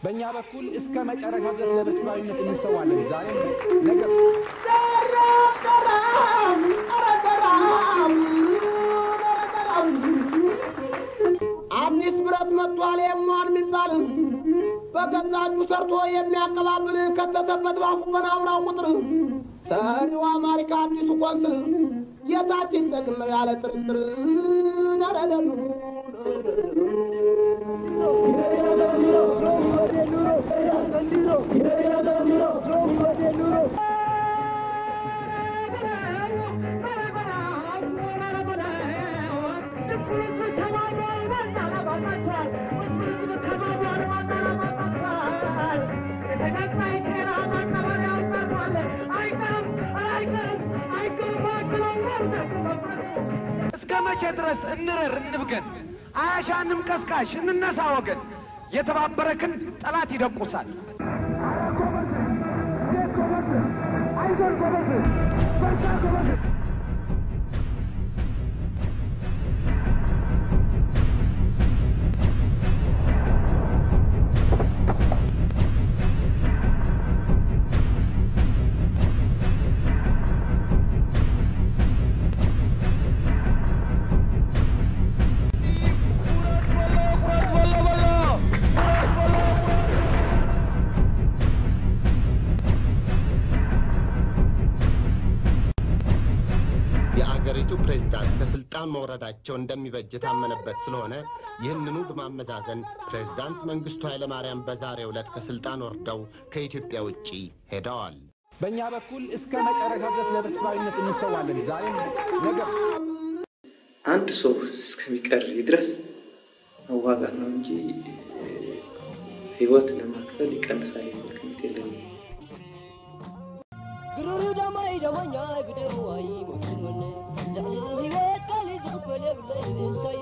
በእኛ በኩል እስከ መጨረሻው ድረስ ለህብረተሰባዊነት እንሰዋለን። ዛሬም ነገም አዲስ ብረት መጥቷል የሟን የሚባል በገዛ እጁ ሰርቶ የሚያቀባብል ከተተበት ባፉ በናውራው ቁጥር ሰሪው አማሪካ አዲሱ ቆንስል ጌታችን ደግን ነው ያለ ጥርጥር ደረደኑ እስከ መቼ ድረስ እንረር እንብገን? አያሻንም ቀስቃሽ እንነሳ ወገን። የተባበረ ክንድ ጠላት ይደቁሳል። የአገሪቱ ፕሬዝዳንት ከስልጣን መውረዳቸው እንደሚበጅ የታመነበት ስለሆነ ይህንኑ በማመዛዘን ፕሬዝዳንት መንግስቱ ኃይለማርያም በዛሬው ዕለት ከስልጣን ወርደው ከኢትዮጵያ ውጪ ሄደዋል። በእኛ በኩል እስከ መጨረሻው ድረስ ለህብረተሰባዊነት እንሰዋለን። ዛሬም ነገም አንድ ሰው እስከሚቀር ድረስ መዋጋት ነው እንጂ ህይወት ለማክፈል ይቀንሳል የሚል ግምት የለኝም። ግሩሩ ደማይ ደማኛ ግደሩ አይ ሙስኑን ልዕሊ ህይወት ቃል ዝኽፈል የብለይ ንሰይ